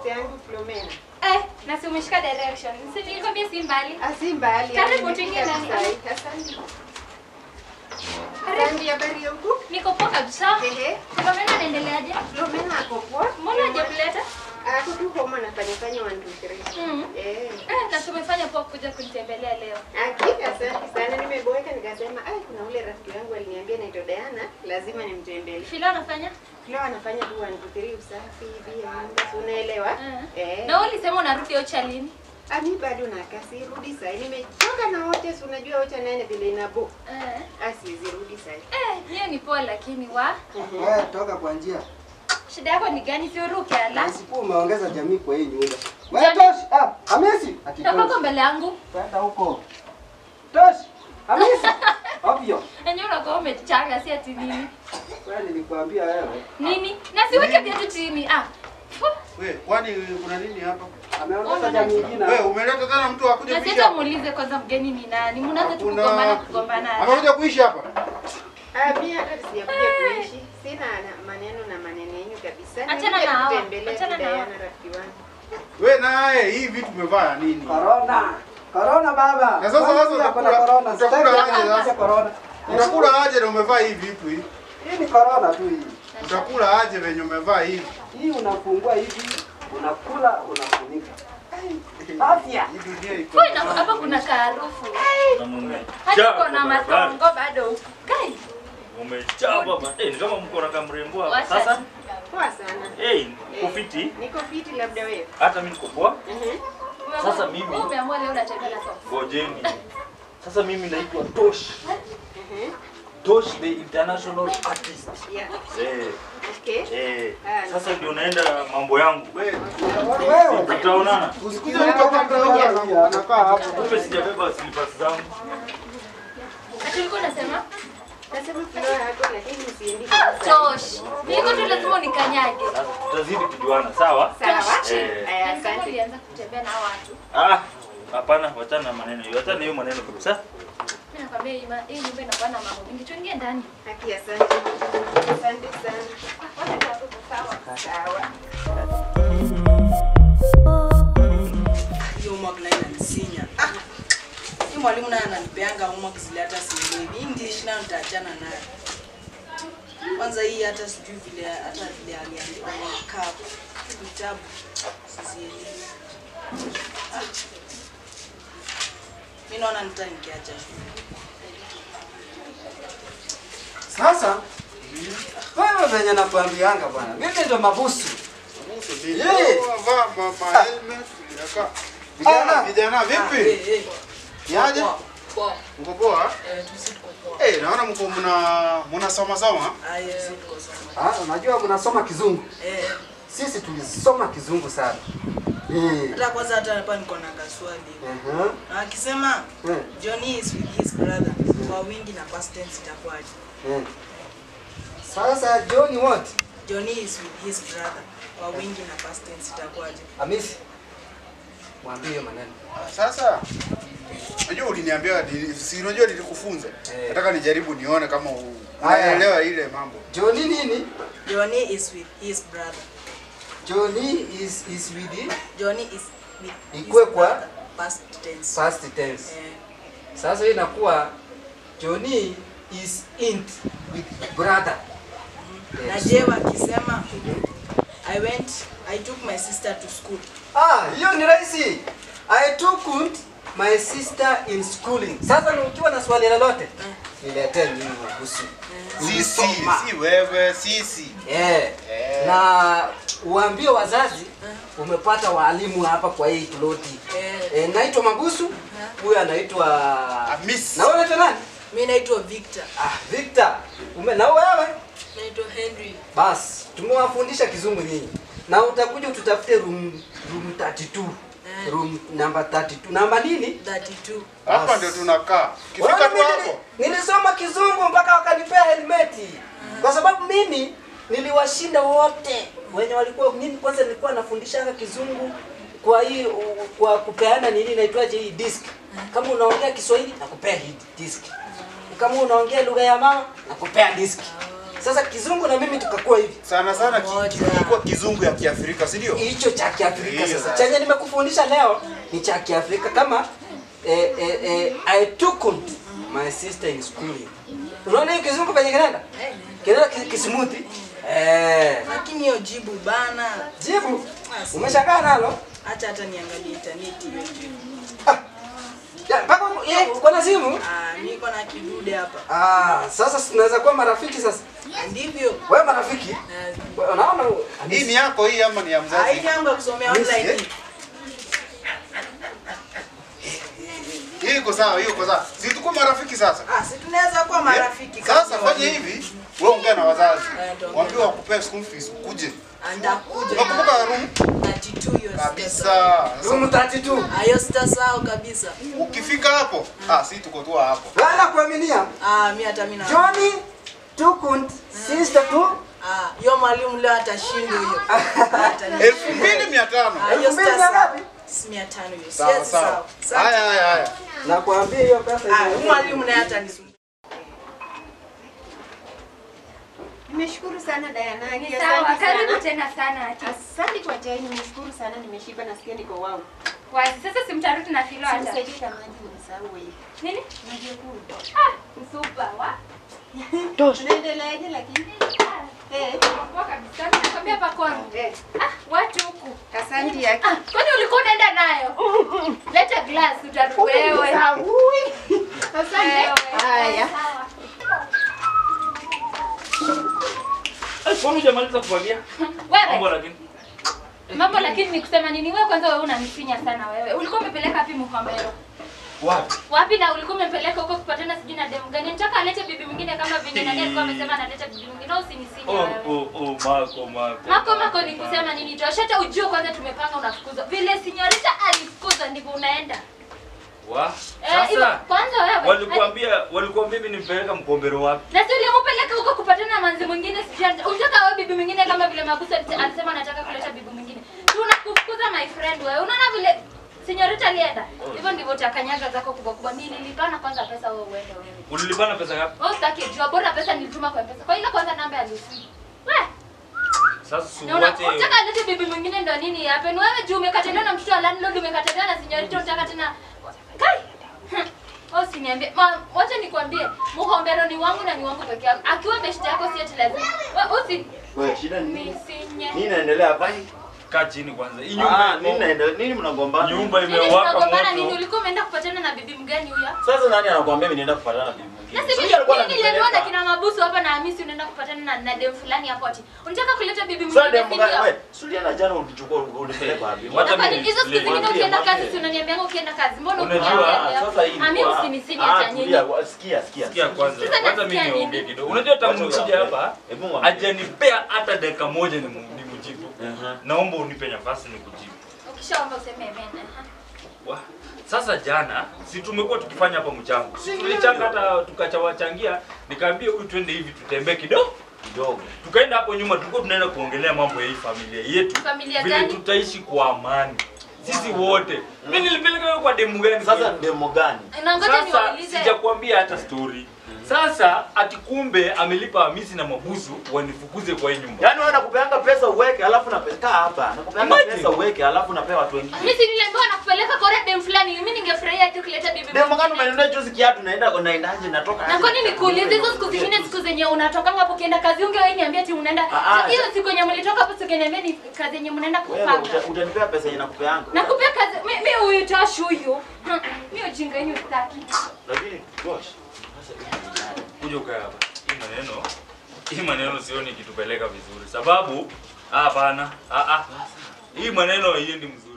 sister yangu Flomena. Eh, na si umeshika direction. Si nilikwambia si mbali. Asi mbali. Karibu yani tuingie nimefika ndani. tu sahi. Asante. Karibu. Asante habari ya huku? Niko poa kabisa. Ehe. Flomena anaendeleaje? Flomena ako poa. Mbona hujakuleta? Ako tu home anafanya fanya 1 2 3. Mm. Eh. Eh, na tumefanya poa kuja kunitembelea leo. Aki, asante sana. Nimeboeka nikasema, ai kuna ule rafiki yangu aliniambia naitwa Diana, lazima nimtembelee. Filo anafanya? Leo anafanya tu 1 2 3 usafi hivi ya nyumba, si unaelewa? Eh. Eh. Na wewe ulisema unarudi Ocha lini? Ami bado nakaa sirudi sahi. Nimechoka na wote, si unajua wote nane vile inabo. Eh. Asiwezi rudi sahi. Eh, hiyo ni poa lakini wa Wewe toka kwa njia. shida yako ni gani? Si uruke ala. Nasiku umeongeza jamii kwa hii nyumba. Wewe tosh. Ah, Hamisi. Ati Toka tosh. mbele yangu. Kwenda huko. Tosh. Hamisi. Ovyo. Enyewe unakuwa umechanga si ati nini? Wewe nilikwambia wewe. Nini? Na siweke viatu chini. Ah. fu. We, kwani kuna nini hapa? Ameongeza jamii nyingine. We, umeleta tena mtu akuje Na kuishi sasa hapa? muulize kwanza mgeni ni nani? Mnaanza tu Hakuna- kugombana kugombana. Amekuja kuishi hapa? Ah, mimi hata sijakuja kuishi. Sina na- maneno na maneno yenu kabisa. Achana Nimekuja na hawa. kutembelea Achana tu na hawa. Diana rafiki wangu. We naye hii vitu umevaa nini? Corona. Corona baba. Na sasa Kwanza sasa kuna utakula- corona. utakula Sitaki aje kuanzisha sasa? corona. Utakula aje na umevaa hii vitu hii? Hii ni corona tu hii. Utakula aje venye umevaa hivi? Hii unafungua hivi, unakula, unafunika. Afya. Hii dunia iko. Kwa ina hapa kuna kaharufu. na mume Hadi chapa kuna barabara. matongo bado. Kai. Umechapa ba- eh, ni kama mko na kamrembo hapa. Wacha. Sasa Poa sana. eh, kufiti Niko fiti labda wewe. hata mimi niko poa. Mhm. Sasa mimi- Wewe umeamua leo unatembea na socks. Ngojeni. Sasa mimi naitwa Tosh. Mhm. Tosh the international artist. Yeah. Eh, Okay. eh. Ah, Sasa ndio naenda mambo yangu. We, Wewe. Tutaonana. usikuje mtu akatoka anakaa hapo. Kumbe sijabeba slippers zangu. Ati ulikuwa unasema? Nasema flow yako lakini usiendi kabisa. Tosh. Niko tu lazima unikanyage. Sasa tutazidi kujuana, sawa? Sawa. Eh. Aya, Na sasa asante. ulianza kutembea na hao watu. Ah, hapana, wachana na maneno hiyo. Wachana na hiyo maneno kabisa. Mimi nakwambia hii ma- hii nyumba inakuwa na mambo mingi. Tuingie ndani. Haki, asante. Asante sana. Wacha tu hapo sawa. Sawa. hiyo homework nayo inanisinya. Ah, hii mwalimu naye ananipeanga homework zile hata sielewi. Hii English nayo nitaachana nayo. Kwanza hii hata sijui vile hata vile aliandika kwa kapu vitabu sizielewi. Ah. Mimi naona nita nikiacha shule. Sasa wewe venye nakwambianga bwana, mimi ndo mabusu. Yeye. Vaa mama helmet. inakaa. Vijana, Ah. vijana Ah, vipi? eh, eh. Yaje? Poa, poa. Mko poa? Eh, tusi tuko poa. Eh, naona mko mna mnasoma soma. Ah, eh, tusi tuko sawa. Ah, unajua mnasoma kizungu. Eh, Sisi tulisoma kizungu sana. Eh. hata kwanza hata hapa niko na kaswali. Uh-huh. Na akisema Eh. Johnny is with his brother kwa wingi na past tense itakuwaje? Eh. Sasa John what? Johnny is with his brother kwa wingi na past tense itakuwaje? Hamisi. Mwambie hiyo maneno. Sasa unajua uliniambia ni- si unajua nilikufunza. Eh. Nataka nijaribu nione kama u- Haya. unaelewa ile mambo. John nini? Johnny is with his brother. Johnny is is with the Johnny is with his Ikue kwa? brother past tense. past tense. Eh, Sasa hii inakuwa Johnny is in with brother. na Yes. je wakisema I went I took my sister to school. Ah, hiyo ni rahisi. I took my sister in schooling. Sasa ni ukiwa na swali lolote, niletee mimi kuhusu. Sisi, si wewe, sisi. Eh. Eh. Na uambie wazazi umepata walimu hapa kwa hii ploti. Eh, Eh, naitwa Mabusu. Huyu anaitwa Hamisi. Na wewe unaitwa nani? mimi naitwa Victor. Ah, Victor. Ume na wewe? Naitwa Henry. Bas, tumewafundisha kizungu nyinyi. Na utakuja ututafute room room 32. Eh. Room number 32. Namba nini? 32. Hapa Bas. ndio tunakaa. Ukifika Wewe tu mimi hapo. nili- Nilisoma kizungu mpaka wakanipea helmeti. Kwa sababu mimi niliwashinda wote wenye walikuwa mimi kwanza nilikuwa nafundishanga kizungu kwa hii u- kwa kupeana nini inaitwaje hii disk. Kama unaongea Kiswahili nakupea hii disk. Kama unaongea lugha ya mama nakupea disk. Sasa kizungu na mimi tukakuwa hivi. Sana sana ki- Moja. kilikuwa kizungu ya Kiafrika, si ndio? Hicho cha Kiafrika Hiyo sasa. sasa. Chenye nimekufundisha leo ni cha Kiafrika kama eh, eh, eh, I took my sister in school. Unaona hiyo kizungu penye kinaenda? Kinaenda ki- kismuthi. Eh. Lakini hiyo jibu bana. Jibu. Umeshangaa nalo? Acha hata niangalie intaneti hiyo jibu. Ya, Mpaka ye, uko na simu? Ah, niko na kidude hapa. Ah, sasa tunaweza kuwa marafiki sasa. Ndivyo. Wewe marafiki? Eh, Wewe Unaona? Hii ni yako hii ama ni ya ah, hii mzazi? yangu ya kusomea Yes, online. eh. Hii iko sawa, hiyo iko sawa. Si tuko marafiki sasa? Ah, si tunaweza kuwa marafiki Eh, kama Sasa walimu. fanya hivi, wewe ongea na wazazi. Eh, ndio. Waambie wakupee school fees ukuje. Ndakuja. Unakumbuka room 32 hiyo sitasahau. kabisa. Room 32. Ah, hiyo sitasahau kabisa. Ukifika hapo, ah si tuko tu hapo. Wala kuaminia. Ah, mi hata mimi na Johnny took sister to Ah, hiyo mwalimu leo atashindwa hiyo. Atani- Elfu mbili mia tano. Ah, hiyo Elfu mbili na sitasahau. ngapi? Si mia tano hiyo. Sawa Siwezi sawa. sahau. Sasa- Haya haya haya. Nakwambia hiyo pesa Ah, hiyo. huyu mwalimu naye atanisumbua. Nimeshukuru sana Diana. Ni Asante sawa, sana. karibu tena sana ati. Asante kwa chai, nimeshukuru sana, nimeshiba nasikia niko wao. Wazi, sasa simtarudi na filo hata. Simsaidie na maji msahau hivi. Nini? Maji ya kunywa. Ah, msupa wa. Unaendeleaje lakini? Eh. Poa kabisa. Nakwambia hapa kwangu. Eh. Ah, watu huku. Asante yake. Ah, kwani ulikuwa unaenda nayo? Leta glass utarudi wewe. Asante. Wewe. Haya. Sawa. Eh, Kwani hujamaliza kufagia? Mambo Wewe. lakini. Mambo lakini ni kusema nini wewe kwanza wewe unanifinya sana wewe. Ulikuwa umepeleka wapi Muhambero? Wapi? Wapi na ulikuwa umempeleka huko kupatana sijui na demu gani? Nataka alete bibi mwingine kama vile nani alikuwa amesema analeta bibi mwingine au usinisinye Oh, wewe. oh, oh, mako, mako. Mako mako ni kusema nini Josh? Hata ujue kwanza tumepanga unafukuzwa. Vile sinyorita alifukuza ndivyo unaenda. Wa? Eh, hivyo Sasa kwanza wewe. walikuambia walikuambia mimi nimpeleka mkombero wapi? Na si ulimpeleka huko kupatana na manzi mwingine sijui. ata- Unataka wewe bibi mwingine kama vile Mabusa alise- alisema anataka kuleta bibi mwingine. Tunakufukuza my friend wewe. Unaona vile sinyorita alienda. Hivyo ndivyo utakanyaga zako kubwa kubwa. Mimi nilipana kwanza pesa wewe uende wewe. Ulilipana pesa ngapi? Wewe usitaki jua bora pesa nilituma kwa pesa. Kwa ile kwanza namba ya Lucy. Wewe Sasa si Na una- uache unataka alete bibi mwingine ndo nini happen? Wewe juu umekataliwa na mtoto wa landlord, umekataliwa na sinyorita, unataka tena kai. Hmm. Wewe usiniambie. Ma, wacha nikwambie, Muhombero ni wangu na ni wangu peke yangu. Akiwa best yako si eti lazima. Wewe usi Wewe shida ni nini? nisinye. Nini inaendelea hapa? kaa chini kwanza. Hii Ah, nyumba nini inaendelea? Nini mnagombana? nyumba Nini imewaka tunagombana nini? moto. Ulikuwa umeenda kupatana na bibi mgani huyo? Sasa nani anakuambia mimi nienda kupatana na bibi mwingine? Na si Sisi alikuwa mimi niliambiwa na ananipeleka. kina Mabusu hapa na Hamisi unaenda kupatana na, na dem fulani hapo ati. Unataka kuleta bibi Sasa mwingine demu si gani? ndio? Wewe, Suliana jana ulichukua ulipeleka wapi? Wacha Na kwa mimi nini hizo siku niexplain. zingine Mwambie, ukienda kazi mwambie. si unaniambianga ukienda kazi? Mbona Unajua, ukuja Ah, sasa hii Ami ilikuwa- usinisinya Ah, cha nyinyi. tulia, wa- sikia, sikia. Sikia kwanza. Sasa Hata nasikia mimi niongee nini? kidogo. Unajua tangu Wacha nikija uongee. hapa Hebu mwambie. hajanipea hata dakika moja ni nimjibu. Aha. Naomba unipe nafasi nikujibu. Ukishaomba useme amen. aha. Wa. Sasa jana si tumekuwa tukifanya hapa mchango. Si tulichanga hata tukachawachangia, nikaambia huyu twende hivi tutembee kidogo. Kidogo. Tukaenda hapo nyuma tulikuwa tunaenda kuongelea mambo ya hii familia yetu. Familia vile gani? tutaishi kwa amani. Sisi wote. Mimi nilipeleka wewe kwa demu gani? Sasa demo gani? Na ngoja Sasa niwaulize. sijakwambia hata story. Sasa ati kumbe amelipa Hamisi na Mabusu wanifukuze kwa hii nyumba. Yaani wewe nakupeanga pesa uweke alafu napeleka hapa. Nakupeanga Imagine. pesa uweke alafu napea watu wengine. Mimi si niliambiwa nakupeleka kwa dem fulani. Mimi ningefurahia tu kuleta bibi. Demo gani mwingine. umenunua juzi kiatu naenda naendaje natoka Na aje? kwani nikuulize hizo siku zingine siku zenye unatoka hapo ukienda kazi ungewahi niambia ati unaenda Ah, ah. hiyo siku yenye mlitoka hapo singeniambia ni kazi yenye mnaenda Wewe kupanga. uta- utanipea pesa yenye nakupeanga. Nakupea kazi mimi huyu Tosh huyu. Hmm, Mimi ujinga yenu sitaki. Lakini gosh. Sasa hivi ni nani? Kuja ukae hapa. Hii maneno hii maneno sioni ikitupeleka vizuri. Sababu ah, hapana. Ah ah. Hii maneno haiendi mzuri.